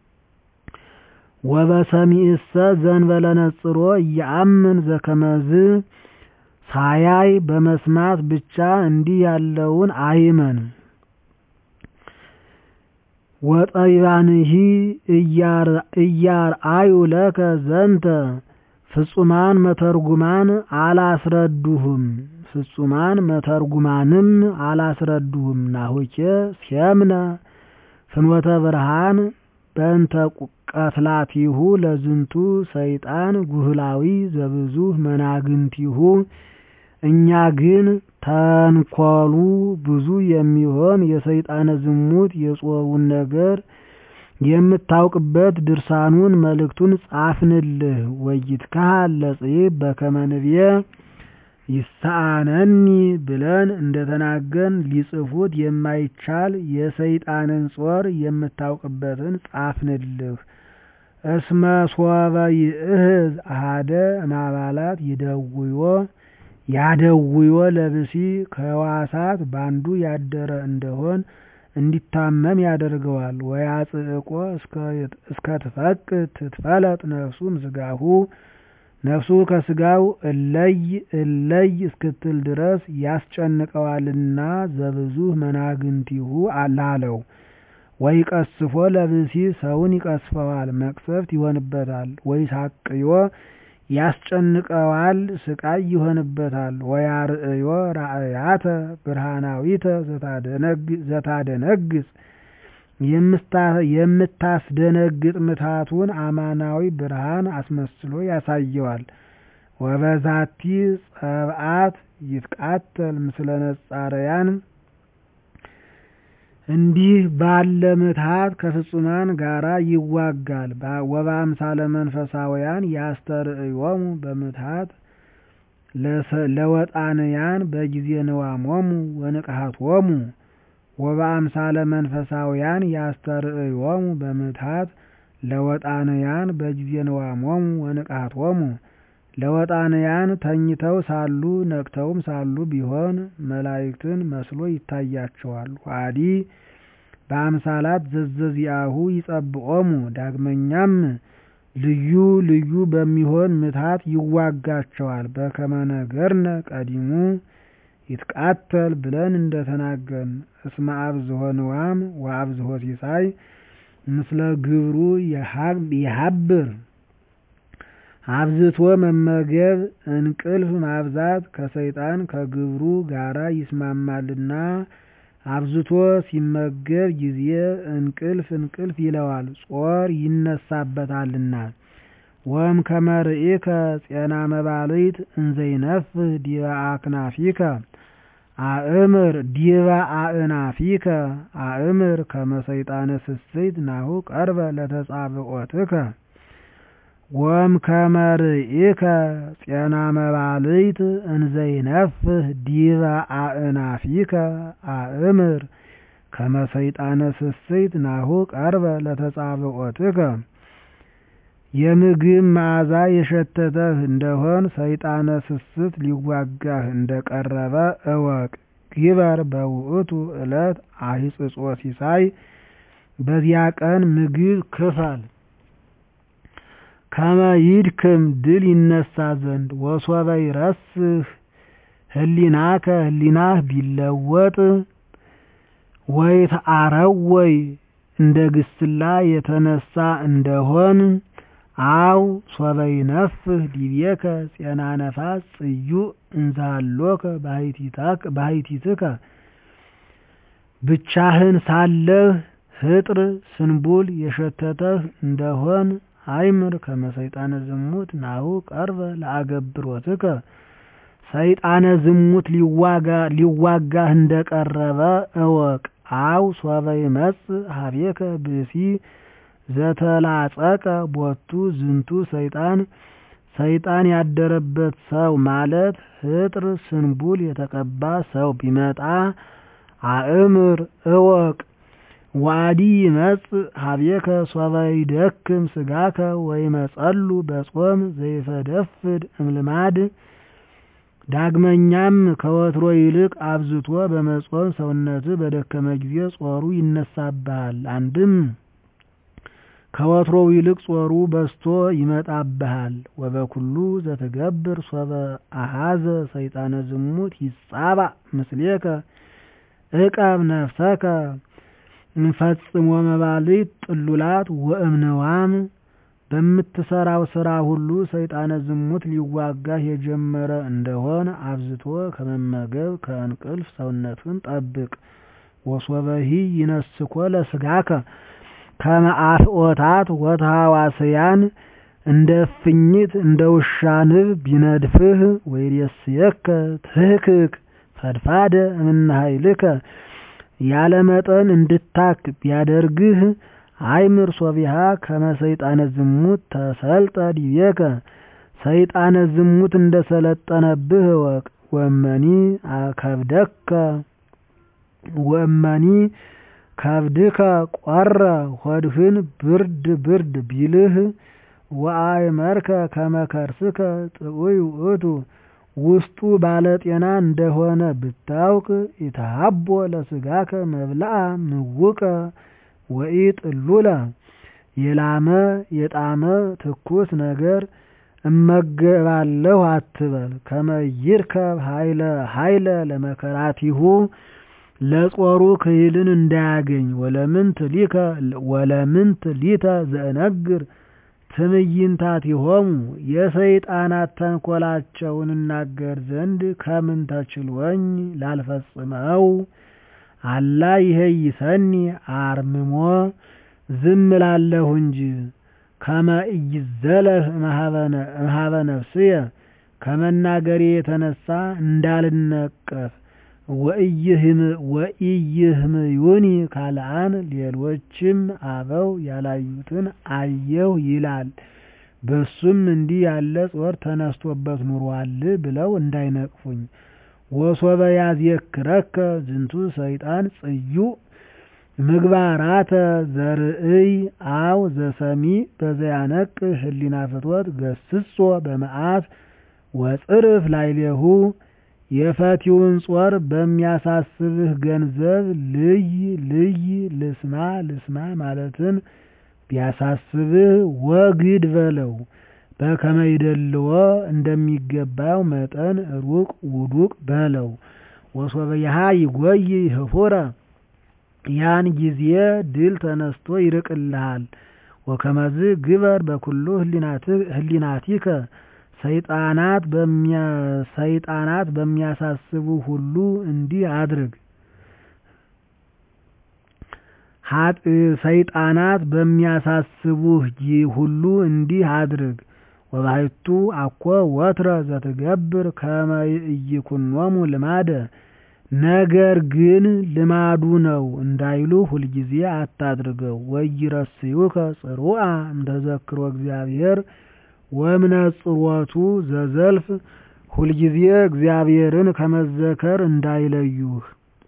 ወበሰሚዕሰ ዘእንበለ ነጽሮ እያአምን ዘከመዝ ሳያይ በመስማት ብቻ እንዲህ ያለውን አይመን። ወጠቢባንሂ እያርአዩ ለከ ዘንተ ፍጹማን መተርጉማን አላስረዱህም ፍጹማን መተርጉማንም አላስረዱህም። ናሁኬ ሴምነ ፍኖተ ብርሃን በእንተ ቀትላቲሁ ለዝንቱ ሰይጣን ጉህላዊ ዘብዙህ መናግንቲሁ እኛ ግን ተንኰሉ ብዙ የሚሆን የሰይጣነ ዝሙት የጾሩን ነገር የምታውቅበት ድርሳኑን መልእክቱን ጻፍንልህ። ወይትካሃል ለጽሕፍ በከመ ንብየ ይሳአነኒ ብለን እንደተናገን ሊጽፉት የማይቻል የሰይጣንን ጾር የምታውቅበትን ጻፍንልህ። እስመ ሶበ ይእህዝ አሐደ እማባላት ይደውዮ ያደውዮ ለብሲ ከሕዋሳት ባንዱ ያደረ እንደሆን እንዲታመም ያደርገዋል። ወያጽእቆ እስከ ትፈቅድ ትትፈለጥ ነፍሱ እምሥጋሁ ነፍሱ ከሥጋው እለይ እለይ እስክትል ድረስ ያስጨንቀዋልና ዘብዙህ መናግንቲሁ ላለው። ወይቀስፎ ለብሲ ሰውን ይቀስፈዋል፣ መቅሰፍት ይሆንበታል። ወይሳቅዮ ያስጨንቀዋል፣ ስቃይ ይሆንበታል። ወያርእዮ ራእያተ ብርሃናዊተ ዘታደነግጽ የምታስደነግጥ ምታቱን አማናዊ ብርሃን አስመስሎ ያሳየዋል። ወበዛቲ ጸብአት ይትቃተል ምስለ ነጻረያን እንዲህ ባለ ምትሃት ከፍጹማን ጋራ ይዋጋል። ወበአምሳለ መንፈሳውያን ያስተርእዮሙ በምትሃት ለወጣንያን በጊዜ ንዋሞሙ ወንቅሃቶሙ ወበአምሳለ መንፈሳውያን ያስተርእዮሙ በምትሃት ለወጣንያን በጊዜ ንዋሞሙ ወንቅሃቶሙ ለወጣንያን ተኝተው ሳሉ ነቅተውም ሳሉ ቢሆን መላእክትን መስሎ ይታያቸዋል። ዋዲ በአምሳላት ዘዘዚአሁ ይጸብዖሙ ዳግመኛም ልዩ ልዩ በሚሆን ምትሃት ይዋጋቸዋል። በከመ ነገርነ ቀዲሙ ይትቃተል ብለን እንደተናገርን እስመ አብዝሖ ንዋም ወአብዝሖ ሲሳይ ምስለ ግብሩ የሀብር አብዝቶ መመገብ እንቅልፍ ማብዛት ከሰይጣን ከግብሩ ጋራ ይስማማልና አብዝቶ ሲመገብ ጊዜ እንቅልፍ እንቅልፍ ይለዋል፣ ጾር ይነሳበታልና። ወም ከመርኢከ ጼና መባልት እንዘይነፍህ ዲበ አክናፊከ አእምር ዲበ አእናፊከ አእምር ከመ ሰይጣነ ስስት ናሁ ቀርበ ለተጻብዖትከ ወም ከመርኢከ ጼና መባልት እንዘይነፍህ ዲበ አእናፊከ አእምር ከመ ሰይጣነ ስስት ናሁ ቀርበ ለተጻብዖትከ የምግብ መዓዛ የሸተተህ እንደሆን ሰይጣነ ስስት ሊዋጋህ እንደቀረበ እወቅ። ግበር በውእቱ ዕለት አሂጽጾ ሲሳይ በዚያ ቀን ምግብ ክፈል ከመ ይድክም ድል ይነሳ ዘንድ ወሶበ ይረስህ ህሊናከ ህሊናህ ቢለወጥ ወይትዓረወይ እንደ ግስላ የተነሳ እንደሆን አው ሶበ ይነፍህ ዲቤከ ጼና ነፋስ ጽዩዕ እንዛሎከ ባሕቲትከ ብቻህን ሳለህ ህጥር ስንቡል የሸተተህ እንደሆን አይምር ከመ ሰይጣነ ዝሙት ናሁ ቀርበ ለአገብሮትከ ሰይጣነ ዝሙት ሊዋጋህ እንደቀረበ እወቅ። አው ሶበ ይመጽእ ሀቤከ ብእሲ ዘተላጸቀ ቦቱ ዝንቱ ሰይጣን ሰይጣን ያደረበት ሰው ማለት ህጥር ስንቡል የተቀባ ሰው ቢመጣ አእምር እወቅ። ዋዲ ይመጽእ ሀቤከ ሶበ ይደክም ስጋከ ወይመጸሉ በጾም ዘይፈደፍድ እምልማድ ዳግመኛም ከወትሮ ይልቅ አብዝቶ በመጾም ሰውነትህ በደከመ ጊዜ ጾሩ ይነሳብሃል። አንድም ከወትሮው ይልቅ ጾሩ በዝቶ ይመጣብሃል። ወበኩሉ ዘትገብር ሶበ አሐዘ ሰይጣነ ዝሙት ይጻባእ ምስሌከ ዕቀብ ነፍሰከ እንፈጽሞ መባልት ጥሉላት ወእምንዋም በምትሰራው ስራ ሁሉ ሰይጣነ ዝሙት ሊዋጋህ የጀመረ እንደሆን አብዝቶ ከመመገብ ከእንቅልፍ ሰውነትን ጠብቅ። ወሶበሂ ይነስኮ ለስጋከ ከመ አፍዖታት ወተሐዋስያን እንደ እፍኝት እንደ ውሻ ንብ ቢነድፍህ ወይሬስየከ ትህክክ ፈድፋደ እምነ ኃይልከ ያለ መጠን እንድታክ ቢያደርግህ አይምር ሶቢሃ ከመ ሰይጣነ ዝሙት ተሰልጠ ዲቤከ ሰይጣነ ዝሙት እንደ ሰለጠነብህ እወቅ። ወመኒ ከብደከ ወመኒ ከብድከ ቆረ ሆድህን ብርድ ብርድ ቢልህ ወአእመርከ ከመ ከርስከ ጥዑይ ውእቱ ውስጡ ባለጤና እንደሆነ ብታውቅ ኢተሃቦ ለስጋከ መብልአ ምውቀ ወኢጥሉለ የላመ የጣመ ትኩስ ነገር እመገባለሁ አትበል። ከመ ይርከብ ኃይለ ኃይለ ለመከራቲሁ ለጾሩ ክሂልን እንዳያገኝ ወለምንት ሊከ ወለምንት ሊተ ዘእነግር ትዕይንታቲሆሙ የሰይጣናት ተንኰላቸውን እናገር ዘንድ ከምን ተችሎኝ ላልፈጽመው አላ ይሄይሰኒ አርምሞ ዝም እላለሁ እንጂ ከመ ኢይዘለፍ እምኀበ ነፍስየ ከመናገሬ የተነሳ እንዳልነቀፍ ወኢይህምዩኒ ካልአን ሌሎችም አበው ያላዩትን አየሁ ይላል። በሱም እንዲህ ያለ ጾር ተነስቶበት ኑሯል ብለው እንዳይነቅፉኝ። ወሶበ ያዝየክረከ ዝንቱ ሰይጣን ጽዩዕ ምግባራተ ዘርእይ አው ዘሰሚዕ በዘያነቅህ ህሊና ፍትወት ገስጾ በመዓት ወጽርፍ ላዕሌሁ የፈቲውን ጾር በሚያሳስብህ ገንዘብ ልይ ልይ ልስማ ልስማ ማለትን ቢያሳስብህ ወግድ በለው። በከመ ይደልዎ እንደሚገባው መጠን ሩቅ ውዱቅ በለው። ወሶበ ይሃ ይጎይ ህፉረ ያን ጊዜ ድል ተነስቶ ይርቅልሃል። ወከመዝ ግበር በኩሉ ህሊናቲከ ሰይጣናት ሰይጣናት በሚያሳስቡ ሁሉ እንዲህ አድርግ። ሰይጣናት በሚያሳስቡህ ሁሉ እንዲህ አድርግ። ወባሕቱ አኮ ወትረ ዘትገብር ከመ ኢይኩኖሙ ልማደ ነገር ግን ልማዱ ነው እንዳይሉ ሁልጊዜ አታድርገው። ወኢይረስዩከ ጽሩዓ እምተዘክሮ እግዚአብሔር ወእምነጽሮቱ ዘዘልፍ ሁልጊዜ እግዚአብሔርን ከመዘከር እንዳይለዩህ።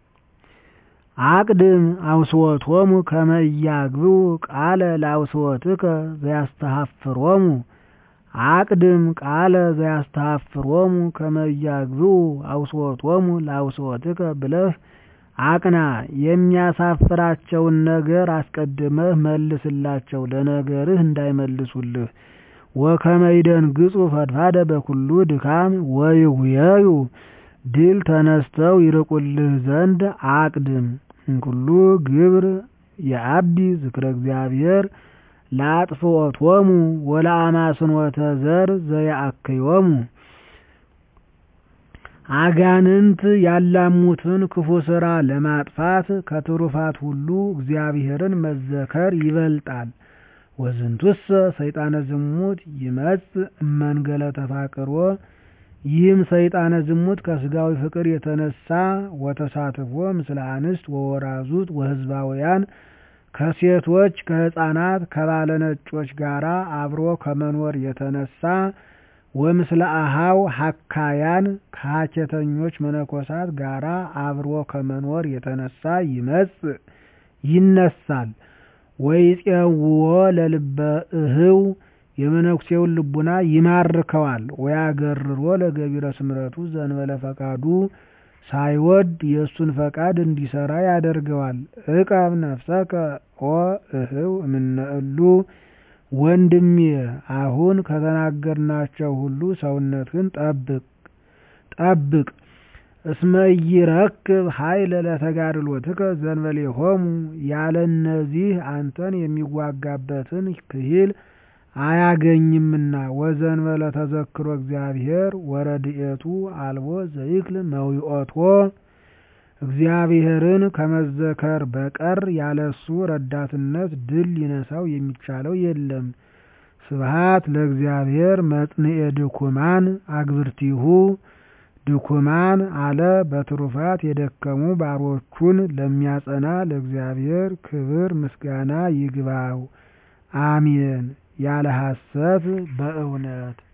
አቅድም አውስወቶሙ ከመ ኢያግብኡ ቃለ ለአውስወትከ ዘያስተሐፍሮሙ አቅድም ቃለ ዘያስተሐፍሮሙ ከመ ኢያግብኡ አውስወቶሙ ለአውስወትከ ብለህ አቅና። የሚያሳፍራቸውን ነገር አስቀድመህ መልስላቸው፣ ለነገርህ እንዳይመልሱልህ። ወከመ ይደንግጹ ፈድፋደ በኩሉ ድካም ወይጉየዩ ድል ተነስተው ይርቁልህ ዘንድ አቅድም። እንኩሉ ግብር የአብዲ ዝክረ እግዚአብሔር ለአጥፍኦቶሙ ወለአማስንወተ ዘር ዘየአክዮሙ አጋንንት ያላሙትን ክፉ ሥራ ለማጥፋት ከትሩፋት ሁሉ እግዚአብሔርን መዘከር ይበልጣል። ወዝንቱሰ ሰይጣነ ዝሙት ይመጽእ እመንገለ ተፋቅሮ ይህም ሰይጣነ ዝሙት ከስጋዊ ፍቅር የተነሳ ወተሳትፎ ምስለ አንስት ወወራዙት ወህዝባውያን ከሴቶች ከህፃናት ከባለነጮች ጋራ አብሮ ከመኖር የተነሳ ወምስለ አሃው ሀካያን ከሀኬተኞች መነኮሳት ጋራ አብሮ ከመኖር የተነሳ ይመጽእ ይነሳል። ወይፄውዎ ለልበ እህው የመነኩሴውን ልቡና ይማርከዋል። ወያገርሮ ለገቢረ ስምረቱ ዘንበለ ፈቃዱ ሳይወድ የእሱን ፈቃድ እንዲሰራ ያደርገዋል። ዕቀብ ነፍሰከ ኦ እህው እምነ እሉ ወንድሜ አሁን ከተናገርናቸው ሁሉ ሰውነትህን ጠብቅ ጠብቅ እስመ ኢይረክብ ኃይለ ለተጋድሎትከ ዘእንበሌሆሙ ያለ እነዚህ አንተን የሚዋጋበትን ክሂል አያገኝምና ወዘእንበለ ተዘክሮ እግዚአብሔር ወረድኤቱ አልቦ ዘይክል መዊኦቶ እግዚአብሔርን ከመዘከር በቀር ያለሱ ረዳትነት ድል ሊነሳው የሚቻለው የለም። ስብሃት ለእግዚአብሔር መጽንኤ ድኩማን አግብርቲሁ ድኩማን አለ በትሩፋት የደከሙ ባሮቹን ለሚያጸና ለእግዚአብሔር ክብር ምስጋና ይግባው። አሜን። ያለ ሐሰት በእውነት